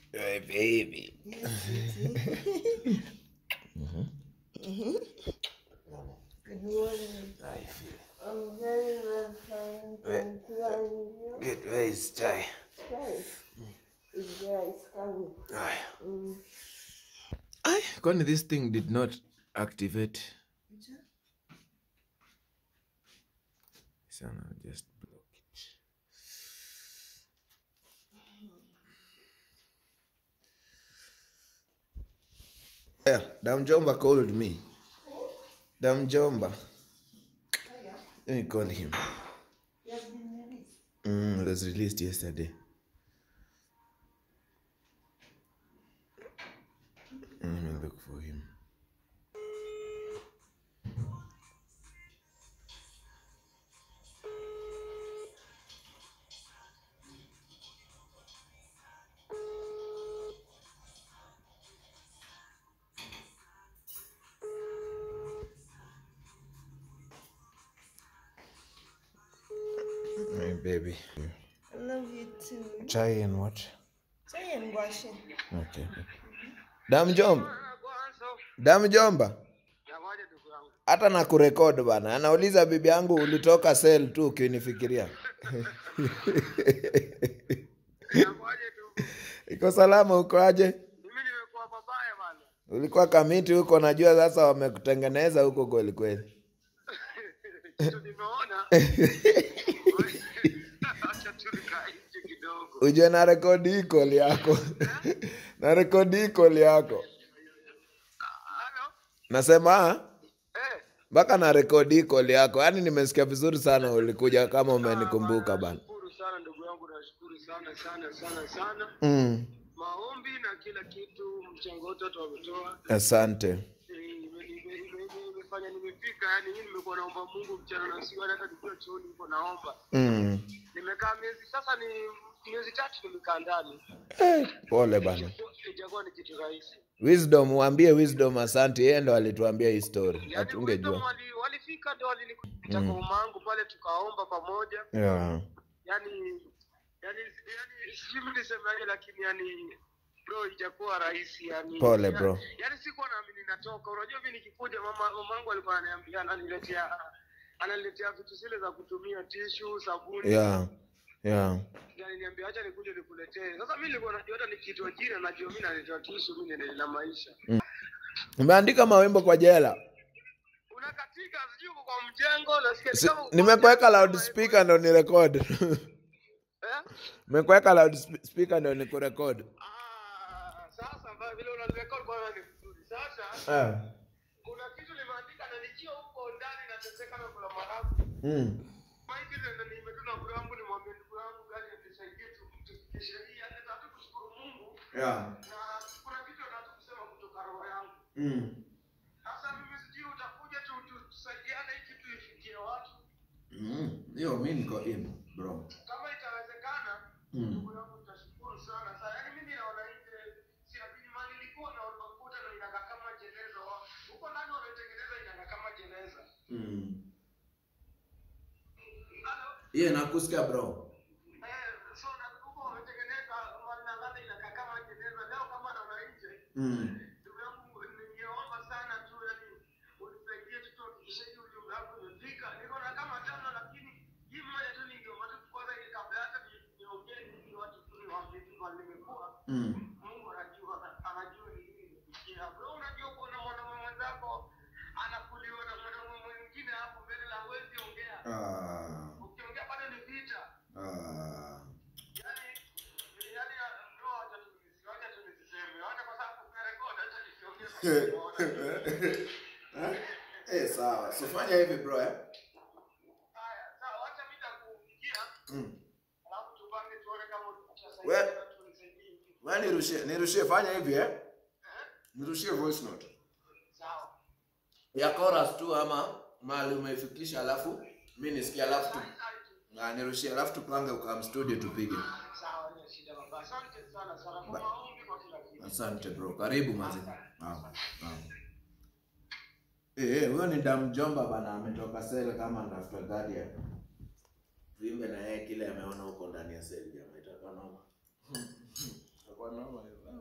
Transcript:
My baby. Good morning. I feel. I'm very well, fine. Thank you. And you? Good where is chai? Guys, it's there, it's coming. Aye. Mm. Aye, kwani this thing did not activate. Sana just block it. Yeah, Damjomba called me. Damjomba. Let me call him. You have been released. Mm, it was released yesterday. Let me look for him. My baby. I love you too. Chai and what? Say and washing. Okay. Damjomba. Damjomba. Hata na kurekod bana. Anauliza bibi yangu ulitoka sel tu ukinifikiria. Iko salama uko aje? Mimi nimekuwa babaya bana. Ulikuwa kamiti huko najua sasa wamekutengeneza huko kweli kweli. Kitu nimeona. Acha tu nikae nje kidogo. Ujue na rekodi hii call yako. na rekodi hii call yako. Halo? Nasema Eh. mpaka na rekodi hii call yako. Yaani nimesikia vizuri sana ulikuja kama umenikumbuka bana. Nashukuru sana ndugu yangu, nashukuru sana sana sana sana. Mm. Maombi na kila kitu, mchango wote watu wametoa. Asante. Eh, ime- ime- ime- ime- Imefanya nimefika, yani mimi nimekuwa naomba Mungu mchana na usiku, hata nikiwa chooni niko naomba. Mm. Nimekaa miezi sasa, ni miezi tatu nimekaa ndani, Eh, pole bana. ijakuwa ni kitu rahisi. Wisdom, waambie Wisdom asante, yeye ndo alituambia hii story, Yani hatungejua. wisdom wali, walifika ndio walinikuta kwa mamangu pale, tukaomba pamoja Yeah. yani yani yani sijui mimi nisemaje, lakini yani bro, ijakuwa rahisi yani. Pole, bro. Yani sikuwa naamini natoka. Unajua mimi nikikuja, mama mamangu alikuwa ananiambia, ananiletea ananiletea vitu zile za kutumia tishu, sabuni Yeah. Yeah. yani niambia acha nikuje nikuletee. Sasa mimi nilikuwa najua hata nikiitwa jina najua mimi naletewa tishu, mimi niendelee na maisha. Umeandika mawimbo kwa jela. Unakatika sijui uko kwa mjengo nasikia ni Si, kama uko nimekuweka kwa mjengo, loudspeaker ndo ni record. Eh? Nimekuweka loudspeaker ndo ni kurecord. Ah, sasa mbaya vile unarecord bwana ni vizuri. Sasa Eh. kuna kitu nimeandika na nikiwa huko ndani nateseka na kula marafu. Mm. Maiki ndio nimetuna ndugu yangu nimwambie ndugu yangu gani atusaidie tu tufikishe hii hata tatu kushukuru Mungu Yeah. na kuna kitu nataka kusema kutoka roho yangu. Mm. Sasa mimi sijui utakuja tu tu- tusaidiane hii kitu ifikie watu. Mm. Yo, mimi niko in, bro. Kama itawezekana Mm. ndugu yangu tutashukuru sana sana. Yaani mimi naona nje siamini mali nilikuwa na unakuta na inakaa kama jeneza. wa- Huko ndani wanatengeneza inakaa kama jeneza. Mm. Halo? Yeah, nakusikia bro. Eh, so na huko wametengeneza wanadhani inakaa kama jeneza. Leo kama naona nje Mm. ndugu yangu ningeomba sana tu yani unisaidie tu tuhakikishe hii ujumbe wako umefika. Niko na kama tano lakini hii moja tu ningeomba tu kwanza ile kabla hata ni- niongee ni watu tu niwaambie tu mahali nimekuwa. Mm. Mungu anajua anajua ni nini nimefikia. Bro, unajua kuna mwanaume mwenzako anakuliwa na mwanaume mwingine hapo mbele na huwezi ongea. Ah. Ukiongea bado ni vita. Ah. Yaani yaani bro, acha tu nisi- acha tu nisiseme. Acha kwa sababu umerekodi, acha nisiongee kwa sababu Eh, sawa. So fanya hivi bro eh. Haya, sawa, acha mimi nitakupigia, Mm. alafu tupange tuone kama utasaidia We- na tunisaidie. Wewe nirushie, nirushie fanya hivi eh. Nirushie voice note. Sawa. Ya chorus tu ama mahali umeifikisha alafu mimi nisikie alafu tu. Na nirushie alafu tupange ukam studio tupige. Sawa, haina shida baba. Asante sana sana kwa maombi kwa kila kitu. Asante bro. Karibu mazi. Naam. Naam. Eh, eh, huyo ni Damjomba bana ametoka sel kama ndafuta guardian. Tuimbe na yeye kile ameona huko ndani ya sel jamaa itakuwa noma. Itakuwa noma hiyo.